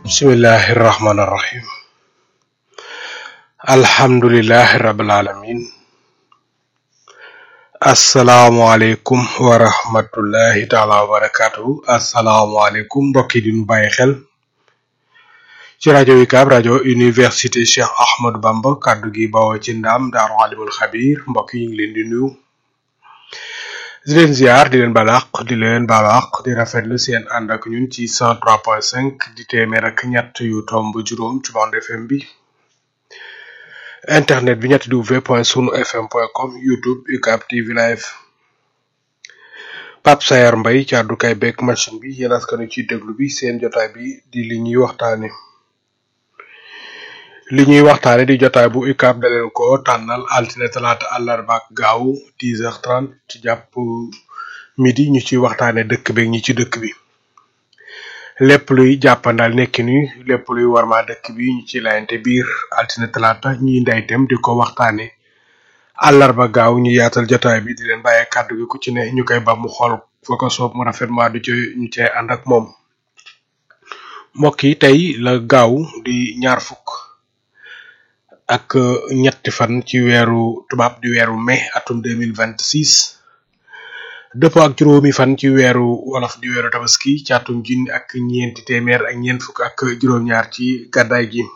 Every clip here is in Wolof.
bismillahi irrahmani irrahim alhamdulilahi rabil alamin asalaamualeykum wa rahmatullahi taala wa barakatuhu asalaamualeykum mbokki di nu bàyyi xel ci rajo UCAB rajo université Cheikh Ahmadou Bamba kàddu gi bawoo ci ndaam daaru alimul xabir mbokk yi ngi leen di nuyu di leen ziar di leen balaq di leen balaq di rafetlu seen ànd ak ñun ci 103.5 di téeméer ak ñett yu tomb juróom ci bande FM bi internet bi ñetti w point sunu fm point com youtube UCAB TV live Pape Sayar Mbay ci àddukaay beeg machine bi yéen askanu ci déglu bi seen jotaay bi di li ñuy waxtaane li ñuy waxtaane di jotaay bu UCAB da leen ko tànnal altine talaata àllarba ak gaaw 10h30 ci jàpp midi ñu ci waxtaane dëkk beeg ñi ci dëkk bi lépp luy jàppandal nekki ni lépp luy warma dëkk bi ñu ci layante biir altine talaata ñuy ndeytem di ko waxtaane àllarba gaaw ñu yaatal jotaay bi di leen bàyyee kàddu gi ku ci ne ñu koy ba mu xool fa ko soob mu rafet ma du ci ñu cee ànd ak moom mbokk yi tey la gaaw di ñaar fukk ak ñetti fan ci weeru tubaab di weeru mai atum 2026 dëppoo ak juróomi fan ci weeru wolof di weeru tabaski ci atum junni ak ñeenti téeméer ak ñeent fukk ak juróom-ñaar ci gàddaay gi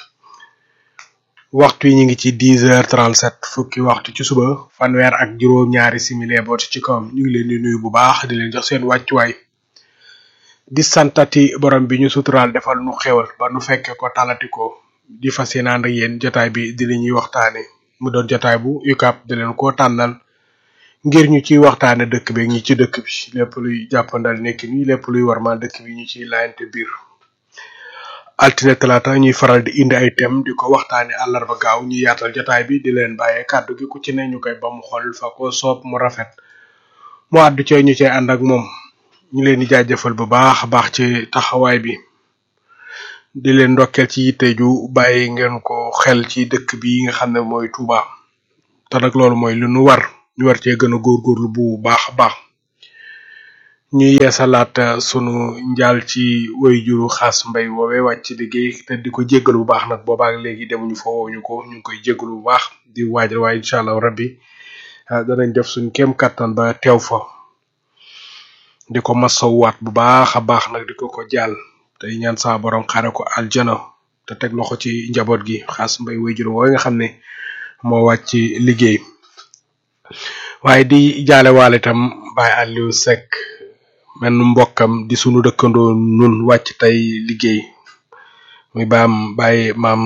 waxtu yi ñu ngi ci 10h37 fukki waxtu ci suba fanweer ak juróom-ñaari simili boot ci kawam ñu ngi leen di nuyu bu baax di leen jox seen wàccuwaay di santati borom bi ñu suturaal defal nu xewal ba nu fekke ko talati ko di fas yéene ànd ak yéen jotaay bi di li ñuy waxtaane mu doon jotaay bu UCAB di leen ko tànnal ngir ñu ciy waxtaane dëkk bi ñi ci dëkk bi lépp luy jàppandal nekk ni lépp luy warmal dëkk bi ñu ciy laayante biir altine talaata ñuy faral di indi ay thème di ko waxtaane àllarba gaaw ñu yaatal jotaay bi di leen bàyyee kàddu gi ku ci ne ñu koy ba mu xool fa ko soob mu rafet mu àddu cee ñu cee ànd ak moom ñu leen di jaajëfal bu baax a baax ci taxawaay bi di leen ndokkeel ci yitte ju bàyyi ngeen ko xel ci dëkk bi nga xam ne mooy Touba te nag loolu mooy lu nu war ñu war cee gën a góorgóorlu bu baax a baax ñu yeesalaat sunu njaal ci way juru xaas mbay woowe wàcc liggéey te di ko jéggalu bu baax nag boobaak léegi demuñu fa woowuñu ko ñu ngi koy jéggalu bu baax di waajal waaye incha allah rabbi danañ def suñ kéem kattan ba teew fa di ko masawwaat bu baax a baax nag di ko ko jàll tey ñaan saa borom xare ko aljana te teg loxo ci njaboot gi xaas mbay way juru woowe nga xam ne moo wàcc liggéey waaye di jaale waale itam Baye Aliou Seck menn mbokkam di sunu dëkkandoo nun wàcc tey liggéey muy baam Baye maam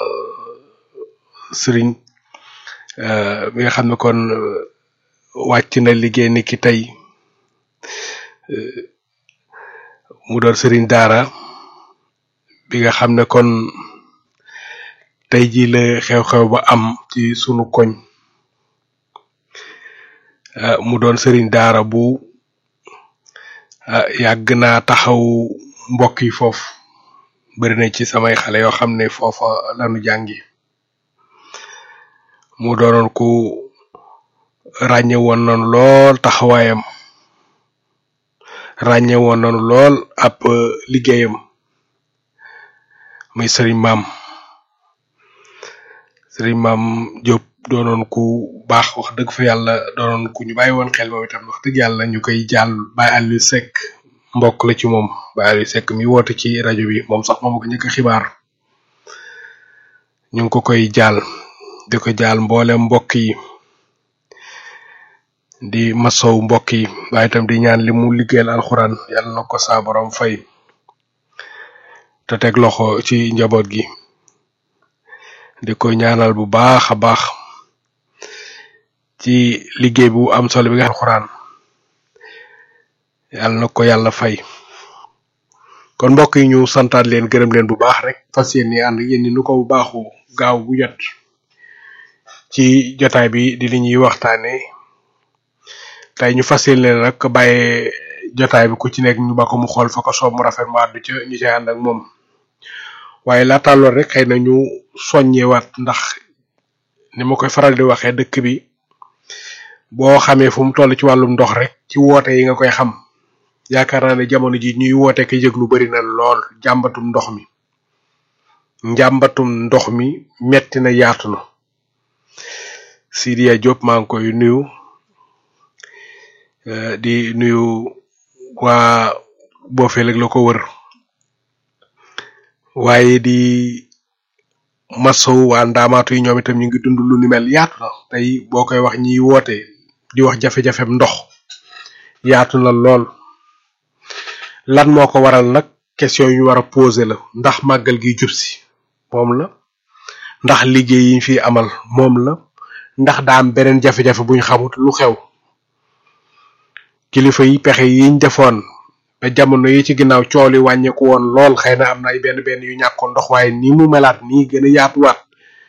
Sëriñ bi nga xam ne kon wàcc na liggéey ni ki tey mu doon Sëriñ Daara bi nga xam ne kon tey ji la xew-xew ba am ci sunu koñ mu doon sëriñ daara bu yàgg naa taxaw mbokk yi foofu bari na ci samay xale yoo xam ne foofa lanu jàngi mu doonoon ku ràññe woon noonu lool taxawaayam ràññe woon noonu lool ab liggéeyam muy sëriñ maam sëriñ maam Diop doonoon ku baax wax dëgg fa yàlla doonoon ku ñu bàyyi woon xel moom itam wax dëgg yàlla ñu koy jàll Baye Aliou Seck mbokk la ci moom Baye Aliou Seck mi woote ci rajo bi moom sax moom ko njëkk a xibaar ñu ngi ko koy jàll di ko jàll mboole mbokk yi di masow mbokk yi waaye itam di ñaan li mu liggéeyal alxuraan yàlla na ko saa borom fay te teg loxo ci njaboot gi di ko ñaanal bu baax a baax ci liggéey bu am solo bi nga alxuraan yàlla na ko yàlla fay kon mbokk yi ñu santaat leen gërëm leen bu baax rek fas yéene ànd yéen ni nu ko bu baaxu gaaw bu jot ci jotaay bi di li ñuy waxtaane tey ñu fas yéene leen rek bàyyee jotaay bi ku ci nekk ñu ba ko mu xool fa ko soob mu rafet mu àddu ca ñu cay ànd ak moom waaye laata lool rek xëy na ñu soññewaat ndax ni ma koy faral di waxee dëkk bi boo xamee fu mu toll ci wàllum ndox rek ci woote yi nga koy xam yaakaar naa ne jamono ji ñuy woote ka yëg lu bari na lool jàmbatum ndox mi njàmbatum ndox mi metti na yaatu na Sidiya Diop maa ngi koy nuyu di nuyu waa boofeel ak la ko wër waaye di masow waa ndaamaatu yi ñoom itam ñu ngi dund lu ni mel yaatu na tey boo koy wax ñiy woote di wax jafe-jafem ndox yaatu na lool lan moo ko waral nag question yu ñu war a poser la ndax màggal gi jub si moom la ndax liggéey yi ñu fi amal moom la ndax daa am beneen jafe-jafe buñ xamut lu xew kilifa yi pexe yiñ defoon ba jamono yi ci ginnaaw coow li wàññeeku woon lool xëy na am na ay benn benn yu ñàkkoon ndox waaye ni mu melaat nii gën a yaatuwaat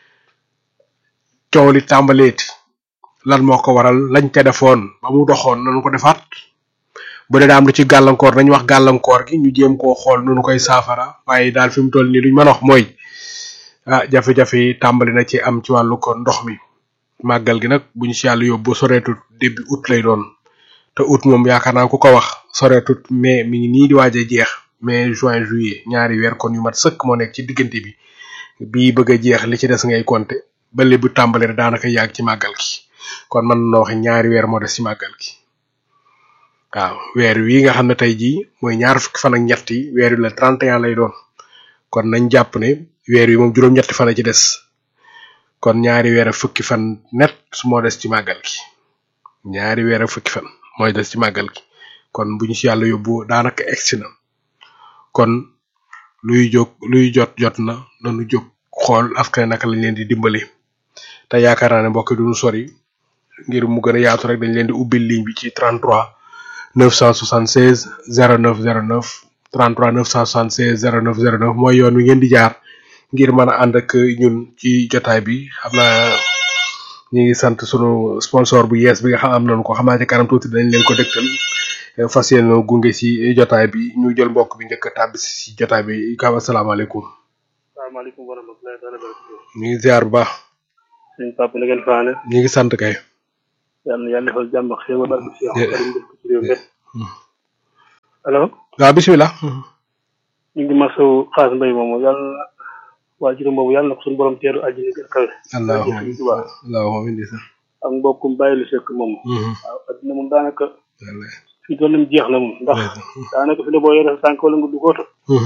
coow li tàmbaleeti lan moo ko waral lañ ca defoon ba mu doxoon nañu ko defaat bu dee daa am lu ci gàllankoor nañ wax gàllankoor gi ñu jéem koo xool nu nu koy saafara waaye daal fi mu toll nii luñ mën a wax mooy ah jafe-jafe yi tàmbali na ci am ci wàllu ko ndox mi màggal gi nag buñ si yàlla yóbbu soreetut début août lay doon te août moom yaakaar naa ku ko wax soreetut mais mi ngi nii di waaj a jeex mai juin juillet ñaari weer kon yu mat sëkk moo nekk ci diggante bi bii bëgg a jeex li ci des ngay compter ba léegi bu tàmbali rek daanaka yàgg ci màggal gi kon mën na wax ñaari weer moo des ci màggal gi waaw weer wi nga xam ne tey jii mooy ñaar fukki fan ak ñett yi weer wi la 31 lay doon kon nañ jàpp ne weer wi moom juróom-ñetti fan a ci des kon ñaari weer ak fukki fan net moo des ci màggal gi ñaari weer ak fukki fan mooy des ci màggal gi kon bu ñu si yàlla yóbbu daanaka egsi na kon luy jóg luy jot jot na nanu jóg xool askan naka lañ leen di dimbali te yaakaar naa ne mbokk yi duñu sori ngir mu gën a yaatu rek dañ leen di ubbil ligne bi ci 33 976 09 09 33 976 09 09 mooy yoon wi ngeen di jaar ngir mën a ànd ak ñun ci jotaay bi xam naa ñu ngi sant sunu sponsor bu yees bi nga xam am nañu ko xam naa ci kanam tuuti dañ leen ko dëgtal fas yéene gunge si jotaay bi ñu jël mbokk bi njëkk a tàbbi si jotaay bi kaw asalaamaaleykum. salaamaaleykum wa rahmatullahi taala barakatuh. ñu ngi ziar bu baax. sëñ Papa la ngeen faane. ñu ngi sant kay. yàlla na yàlla defal jàmm ak xéewal barke si yow. ci réew mi. allo. waaw bisimilah. ñu ngi masawu xaas mbay moomu yàlla na waa juróom boobu yàlla na ko suñu borom teeru àjjana gën kawe. allahumma Sëñ Tuubaa allahumma indi sa. ak mbokkum bàyyi lu sekk moom. waaw adduna moom daanaka fi toll nii jeex na moom ndax daanaka fi ne boo yore sa tànk wala nga dugg oto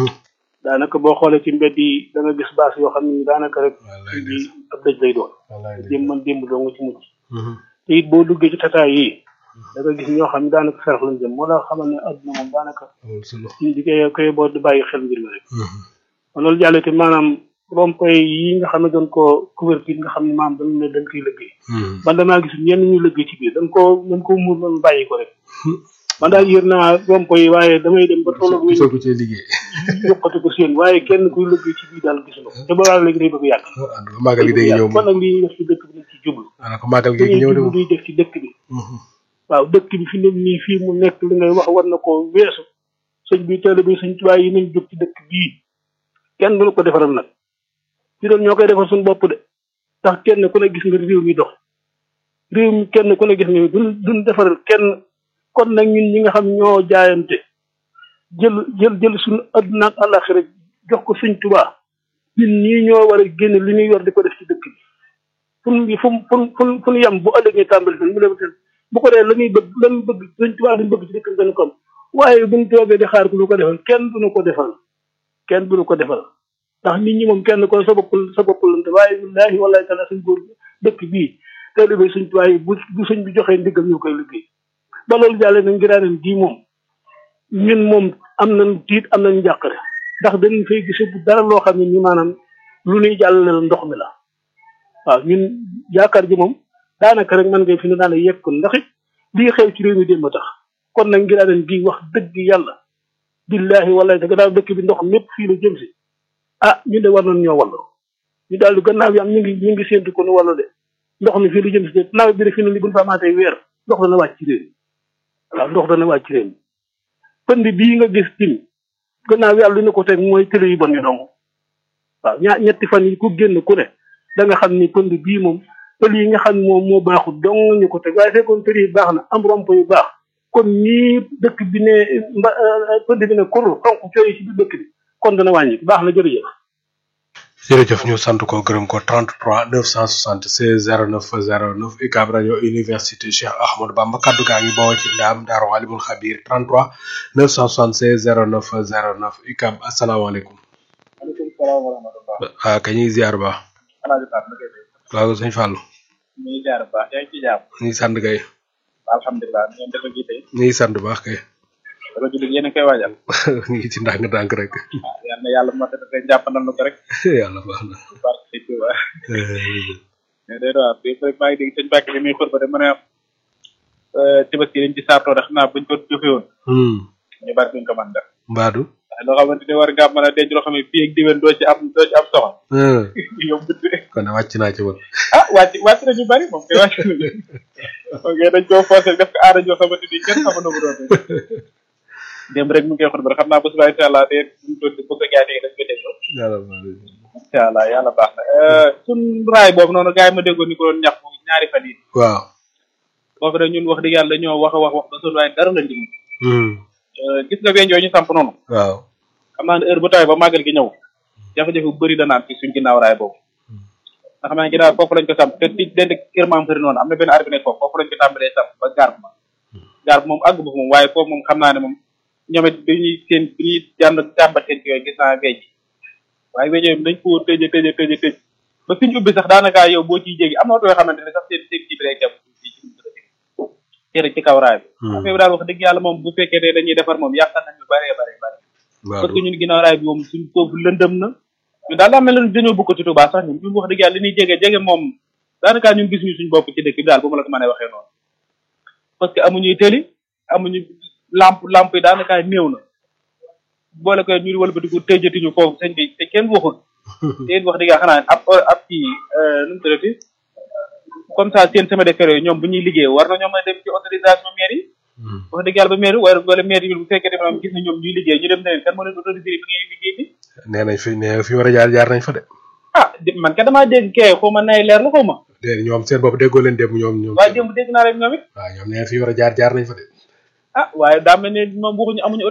daanaka boo xoolee ci mbedd yi da nga gis baas yoo xam ne daanaka rek bi ab dëj lay doon démb man démb doo nga ci mucc te it boo duggee ci tataay yi da nga gis ñoo xam ne daanaka sarax lañ jëm moo la xamal ne adduna moom daanaka di koy koy boo di bàyyi xel mbir mi rek kon loolu jàllee te maanaam rond-point yi nga xam ne dañ koo couverture nga xam ne maanaam dañ ne dañ koy liggéey man damaa gis ñenn ñuy liggéey ci biir dañ koo dañ koo muur noonu bàyyi ko rek man daal yër naa rond-point yi waaye damay dem ba tolloog soo ko cee liggéey yokkati ko seen waaye kenn kuy liggéey ci biir daal gis na ko te ba léegi day bëgg yàgg màggal gi day ñëw kon nag li ñuy def ci dëkk bi nañ ci jublu daanaka màggal gi dañuy ñëw de jublu duy def ci dëkk bi waaw dëkk bi fi ne nii fii mu nekk li ngay wax war na ko weesu sëñ bi teel bi sëñ tubaay yi nañ jóg ci dëkk bii kenn duñu ko defaral nag fi doon ñoo koy defar suñu bopp de ndax kenn ku ne gis nga réew mi dox réew mi kenn ku ne gis nga duñ duñ defaral kenn kon nag ñun ñi nga xam ñoo jaayante jël jël jël suñu adduna ak àllaxira jox ko sëñ tubaa ñun ñii ñoo war a génn li ñuy yor di ko def ci dëkk bi fu mu fu mu fu mu fu mu yem bu ëllëgee tàmbali fi mu dem bu ko dee la ñuy bëgg la ñuy bëgg sëñ tubaa lañ bëgg ci dëkk bi dañ ko am waaye buñ toogee di xaar ku ñu ko defal kenn duñu ko defal kenn duñu ko defal ndax nit ñi moom kenn ko sa bopp sa bopp lante waaye billaahi wallaahi taala suñ góor dëkk bii taalibe suñ tubaab yi bu bu suñ bi joxee ndigal ñu koy liggéey ba loolu jàlle na ngiraaneen gii moom ñun moom am nañ tiit am nañ njàqare ndax dañu fay gise bu dara loo xam ne ni maanaam lu ñuy jàllale la ndox mi la waaw ñun yaakaar ji moom daanaka rek man ngay fi ne daana yekk ndax it lii xew ci réew mi démb tax kon nag ngiraaneen gii wax dëgg yàlla billaahi wallaahi te gannaaw dëkk bi ndox mépp fii la jëm si ah ñu de war nañ ñoo wallu ñu daal di gannaaw bi am ñu ngi ñu ngi séentu ko nu wallu de ndox mi fii lu jëm si de nawet bi de fii ne li buñ fa amaatee weer ndox dana wàcc ci réew mi waaw ndox dana wàcc ci réew mi pënd bii nga gis tim gannaaw yàlla li ñu ko teg mooy télé yu bon yi dong waaw ñaa ñetti fan yi ku génn ku ne da nga xam ni pënd bii moom pël yi nga xam ne moom moo baaxul dong ñu ko teg waaye fekkoon télé yi baax na am romp yu baax kon nii dëkk bi ne mba pënd bi ne kur xonk cooy ci biir dëkk bi kon dana wàññi baax na jërëjëf jërëjëf ñu sant ko gërëm ko 33 976 09 09 UCAB rajo université Cheikh Ahmadou Bamba kaddu gaa ngi bawoo ci ndaam Daaru Alimul Xabir 33 976 09 09 UCAB asalaamaaleykum. maaleykum salaam wa rahmatulah. ah kañ ñuy ziar ba. alaaji Pape na koy def. waaw sëñ Fallou. ñu ngi ziar bu baax yaa ngi ci jàmm. ñu ngi sant kay. alhamdulilah ngeen def ak tey. ñu ngi sant baax kay. dama jullit yéen a koy waajal. ñu ngi ci ndànk-ndànk rek. ah yal na yàlla moo tax rek jàppandal na ko rek. yàlla baax na. barke sëñ Tuuba. mais day doon bi maa ngi dégg sëñ Mbacke bi muy xur ba de mën a tabaski dañ ci saartoo rek xam naa buñ ko joxe woon. ñu bari duñ ko mën def. Mbaadu. waaye loo xamante ni war ngaa mën a denc loo xam ne fii ak diwen doo ci am doo ci am soxla. yombut de. kon wàcc naa ci woon. ah wàcc wàcc na ñu bari moom kay wàcc na leen. ok dañ koo forcé def ko aada joo xamante ni kenn xamu na mu doon démb rek mu ngi koy xut ba xam naa bu subaa incha allah de bu ko bu ko gars yi dañ koy dégloo. yàlla baax na. incha allah yàlla baax na suñ raay boobu noonu gars yi ma déggoon ni ko doon ñax moom ñaari fan yi waaw. foofu de ñun wax dëgg yàlla dañoo wax a wax wax ba sonn waaye dara lañ dimul gis nga weñ yooyu ñu samp noonu waaw. xam naa ne heure bu tawee ba màggal gi ñëw jafe-jafe bu bëri danaan ci suñ ginnaaw raay boobu nga xam ne ginnaaw foofu lañ ko samp te ci dend kër maam xëri noonu am na benn arbi nekk foofu foofu lañ ko tàmbalee samp ba gaar ma gaar moom àgg ba moom waaye foofu moom xam naa ne moom ñoom it dañuy seen bi ñuy jànd jàmbat seen yooyu gis naa weej waaye weñ yooyu dañ ko tëje tëje tëje tëj ba fi ñu ubbi sax daanaka yow boo ciy jéggi am na oto yoo xamante ne sax seen seen kii bi day jàpp ci ci kaw raay bi affaire bi daal wax dëgg yàlla moom bu fekkee ne dañuy defar moom yàqal nañu bare bare bare parce que ñun ginnaaw raay bi moom suñ foofu lëndëm na ñu daal daa mel ne dañoo bokk ci Touba sax ñun ñun wax dëgg yàlla li ñuy jege jege moom daanaka ñun gis ñu suñ bopp ci dëkk bi daal bu ma la ko mën a waxee noonu parce que amuñuy tëli amuñu lamp lamp yi daanaka néew na boole ko ñu wëlbatiku tëjatiñu foofu sëñ bi te kenn waxul te it wax dëgg yàlla xanaa ab ab kii nu mu tuddati comme ça seen chemin de fer yooyu ñoom bu ñuy liggéey war na ñoo mën a dem ci autorisation maire yi wax dëgg yàlla ba maire wala wala maire yi bu fekkee ne maanaam gis na ñoom ñuy liggéey ñu dem ne leen kan moo leen autorisé bi ngay liggéey bi nee nañ fi nee fi war a jaar jaar nañ fa de. ah man ka damaa dégg kee xaw ma nay leer la xaw ma déedéet ñoom seen bopp déggoo leen démb ñoom ñoom. waaye démb dégg naa rek ñoom it waaw ñoom nee fi war a jaar jaar nañ fa de. ah waaye daa mel ne moom waxuñu amuñu